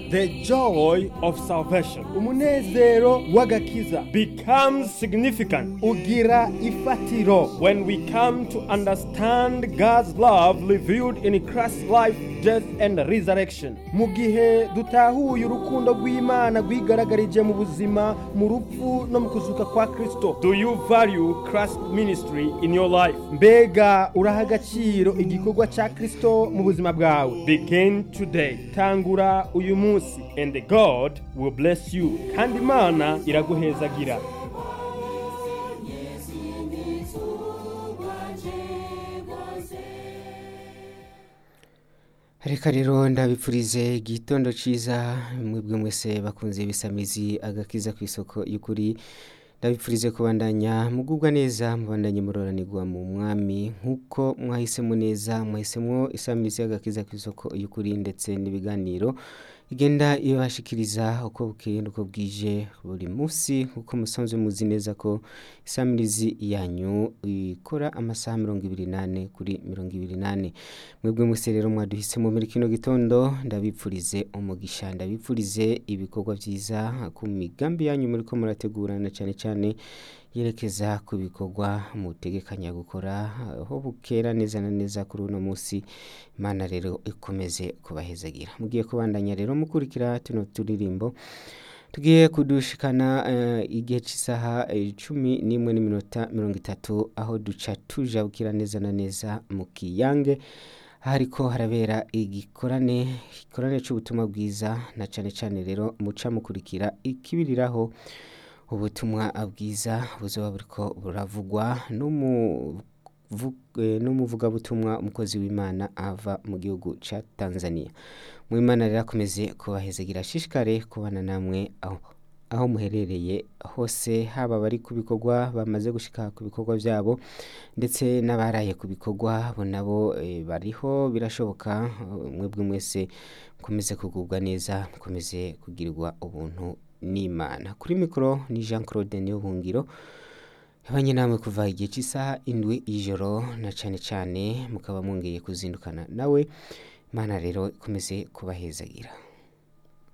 the joy of salvation umunezero w'agakiza becomes significant ugira ifatiro when we come to understand God's love revealed in Christ's life, death, and resurrection. mu gihe dutahuye urukundo rw'imana rwigaragarije mu buzima mu rupfu no mu kuzuka kwa kristo Do you value Christ's ministry in your life? mbega uraha agaciro igikorwa cya kristo mu buzima bwawe Begin today, tangura uyu munsi and God will bless you. Kandi Imana iraguhezagira. reka rero ndabipfurize igitondo cyiza mwebwe mwese bakunze ibisamizi agakiza ku isoko y'ukuri ndabipfurize kubandanya mugubwa neza mubandanye muroranirwa mu mwami nk'uko mwahisemo neza mwahisemo isamizi y'agakiza ku isoko y'ukuri ndetse n'ibiganiro igenda ibashikiriza uko bukeye n'uko bwije buri munsi nk'uko musanzwe muzi neza ko isamirizi yanyu ikora amasaha mirongo ibiri n'ane kuri mirongo ibiri n'ane mwebwe mwese rero mwaduhisemo muri kino gitondo ndabipfurize umugisha ndabipfurize ibikorwa byiza ku migambi yanyu muri ko murategurana cyane cyane yerekeza ku bikorwa mutegekanya gukora aho bukera neza na neza kuri uno munsi imana rero ikomeze kubahezagira mugiye kubandanya rero mukurikira tuno turirimbo tugiye kudushikana eh, igihe cy'isaha eh, cumi n'imwe n'iminota mirongo itatu aho duca tujabukira neza na neza mu kiyange hariko harabera igikorane igikorane c'ubutumwa bwiza na cane cane rero muca mukurikira ikibiriraho ubutumwa bwiza buzoba buriko buravugwa n'umuvu- eh, n'umuvugabutumwa umukozi w'imana ava mu gihugu ca tanzania mu imana rero akomeze kubahezagira ashishikare kubana namwe aho aho muherereye hose haba abari ku bikorwa bamaze gushika ku bikorwa byabo ndetse n'abaraye ku bikorwa bo nabo eh, bariho birashoboka eh, mwebwe mwese mukomeze kugubwa neza mukomeze kugirirwa ubuntu n'imana kuri mikoro ni jean claude niyobuhungiro yabanye namwe kuva igihe cy'isaha indwi y'ijoro na cyane cyane mukaba mwongeye kuzindukana nawe imana rero ikomeze kubahezagira